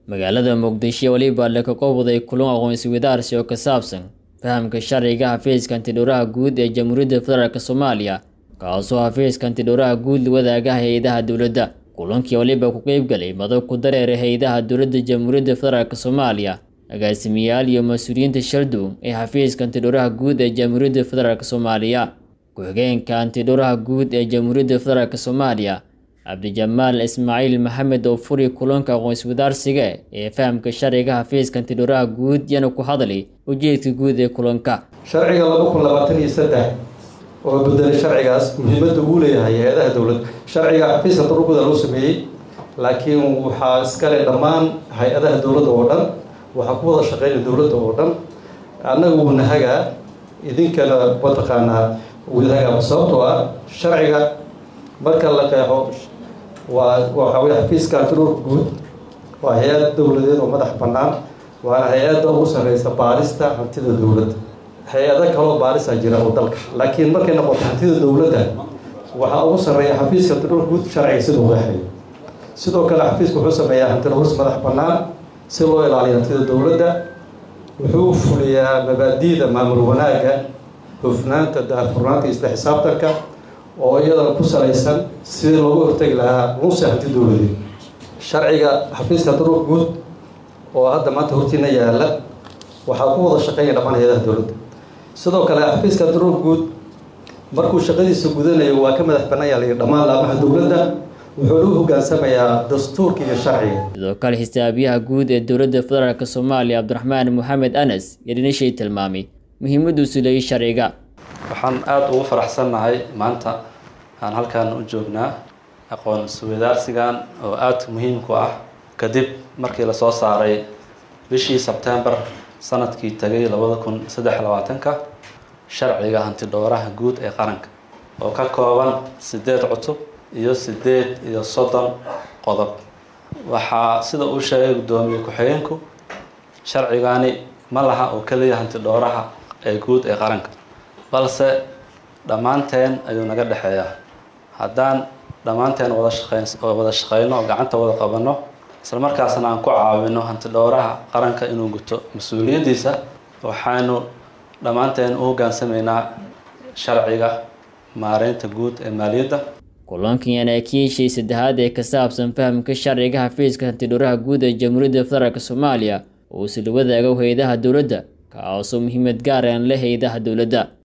magaalada muqdisho weliba laka qowday kulan aqoonsi wadaarsi oo ka saabsan fahamka sharciga xafiiska antidhowraha guud ee jamhuuriyadda federaalk soomaaliya kaasoo xafiiska antidhowraha guud la wadaaga hay-adaha dowladda kulankii waliba ku qeybgalay madab ku dareera hay-adaha dowladda jamhuuriyadda federaalk soomaaliya agaasimayaal iyo mas-uuliyiinta shaldow ee xafiiska antidhowraha guud ee jamhuuriyadda federaalk soomaaliya ku-xigeenka antidhowraha guud ee jamhuuriyadda federaalk soomaaliya cabdijamaal ismaaciil maxamed oo furi kulanka aqoonsi wadaarsiga ee fahamka sharciga xafiiska antidhowraha guud yana ku hadlay ujeedka guud ee kulanka sharciga laba kun labaatan iyo saddex oo bedelay sharcigaas muhiimadda uu leeyahay hay-adaha dowladda sharciga xafiiska duruguda loo sameeyey laakiin waxaa iskale dhammaan hay-adaha dowladda oo dhan waxaa ku wada shaqeynaya dowladda oo dhan annaga wuuna hagaa idinkana mataqaanaa wadahagaa sababtoo ah sharciga marka la qeexo waa waxaa wey xafiiska antidhowrka guud waa hay-ad dowladeed oo madax bannaan waana hay-adda ugu sarreysa baarista hantida dowladda hay-ado kaloo baarisa jira oo dalka laakiin markay noqoto hantida dowladda waxaa ugu sarreeya xafiiska antidhowrka guud sharciga siduu qeexayo sidoo kale xafiiska wuxuu sameeyaa hantidhowrs madax bannaan si loo ilaaliyo hantida dowladda wuxuu fuliyaa mabaadi'da maamul wanaagga hufnaanta daahfurnaanta isla xisaabtanka oo iyadana ku salaysan sidii loogu hortegi lahaa lunsi hanti dowladeed sharciga xafiiska antidhowrka guud oo hadda maanta hortiina yaala waxaa ku wada shaqeynaya dhammaan hay-adaha dowladda sidoo kale xafiiska antidhowrka guud markuu shaqadiisa gudanayo waa ka madax bannaan yaala dhammaan laamaha dowladda wuxuu u hogaansamayaa dastuurka iyo sharciga sidoo kale xisaabiyaha guud ee dowladda federaalk soomaaliya cabdiraxmaan moxamed anas yadhinishay tilmaamay muhiimadduusu leeyay sharciga waxaan aada ugu faraxsannahay maanta aan halkan u joognaa aqoon iswadaarsigan oo aada muhiimku ah kadib markii lasoo saaray bishii sebtembar sanadkii tagay labada kun saddex labaatanka sharciga hantidhowraha guud ee qaranka oo ka kooban sideed cutub iyo sideed iyo soddon qodob waxaa sida uu sheegay guddoomiye ku-xigeenku sharcigani ma laha oo keliya hantidhowraha ee guud ee qaranka balse dhammaanteen ayuu naga dhexeeyaa haddaan dhammaanteen wada shaqeyn wada shaqeyno oo gacanta wada qabanno isla markaasna aan ku caawino hantidhowraha qaranka inuu guto mas-uuliyaddiisa waxaanu dhammaanteen u hoggaansamaynaa sharciga maareynta guud ee maaliyadda kulankan yana kiishii saddexaad ee ka saabsan fahamka sharciga xafiiska hantidhowraha guud ee jamhuuriyadda federaalk soomaaliya oo isla wadaaga hay-adaha dowladda kaasoo muhiimad gaar aan leh hay-adaha dowladda